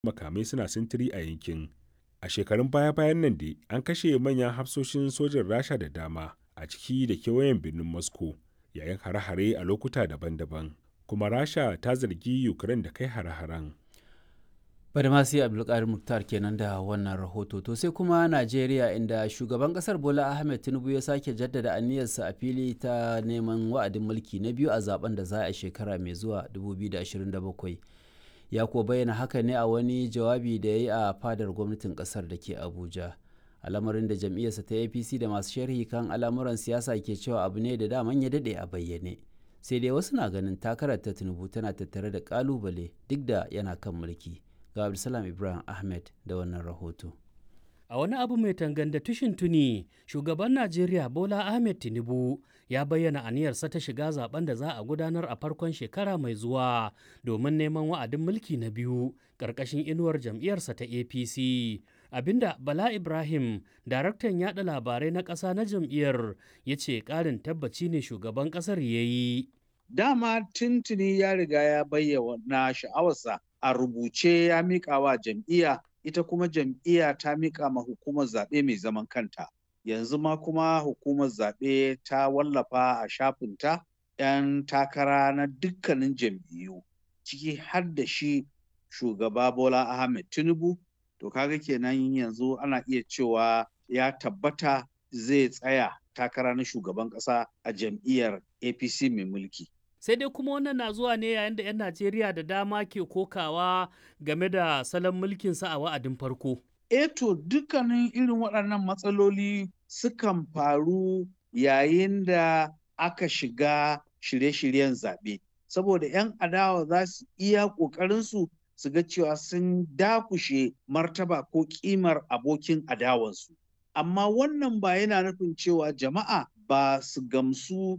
makamai suna sintiri a yankin. A shekarun baya-bayan nan dai an kashe manyan hafsoshin sojin Rasha da dama a ciki da kewayen birnin Moscow yayin hare-hare a lokuta daban-daban. Kuma Rasha ta zargi Ukraine da kai hare-haren. Badamasi Abdulkadir Muktar kenan da wannan rahoto. To sai kuma Najeriya inda shugaban kasar Bola Ahmed Tinubu ya sake jaddada aniyarsa a fili ta neman wa'adin mulki na biyu a zaben da za a shekara mai zuwa 2027. Ya kuwa bayyana haka ne a wani jawabi da ya yi a fadar gwamnatin kasar da ke Abuja. Al'amarin da jam'iyyarsa ta APC da masu sharhi kan al'amuran siyasa ke cewa abu ne da daman ya daɗe a bayyane. Sai dai wasu na ganin takarar ta Tinubu tana tattare da ƙalubale duk da yana kan mulki. ga Abdulsalam Ibrahim Ahmed da wannan rahoto. A wani abu mai tanganda tushin tuni, shugaban Najeriya Bola Ahmed Tinubu ya bayyana aniyarsa ta shiga zaben da za a gudanar a farkon shekara mai zuwa domin neman wa'adin mulki na biyu ƙarƙashin inuwar jam'iyyarsa ta APC. Abinda Bala Ibrahim, daraktan yada labarai na ƙasa na jam'iyyar, ya ce ƙarin tabbaci ne shugaban ƙasar ya yi. Dama tuntuni ya riga ya bayyana sha'awarsa a rubuce ya miƙa wa jam'iyya ita kuma jam'iyya ta miƙa ma hukumar zaɓe mai zaman kanta yanzu ma kuma hukumar zaɓe ta wallafa a shafinta 'yan takara na dukkanin jam'iyyu ciki har da shi shugaba bola ahmed tinubu to kaga kenan yanzu ana iya cewa ya tabbata zai tsaya takara na shugaban ƙasa a jam'iyyar apc mai mulki sai dai kuma wannan na zuwa ne yayin da 'yan najeriya da dama ke kokawa game da salon mulkinsa a wa'adin farko eto dukkanin irin waɗannan matsaloli sukan faru yayin da aka shiga shirye-shiryen zaɓe saboda 'yan adawa za su iya ƙoƙarinsu su ga cewa sun dakushe martaba ko ƙimar abokin adawansu amma wannan ba yana nufin cewa jama'a ba su gamsu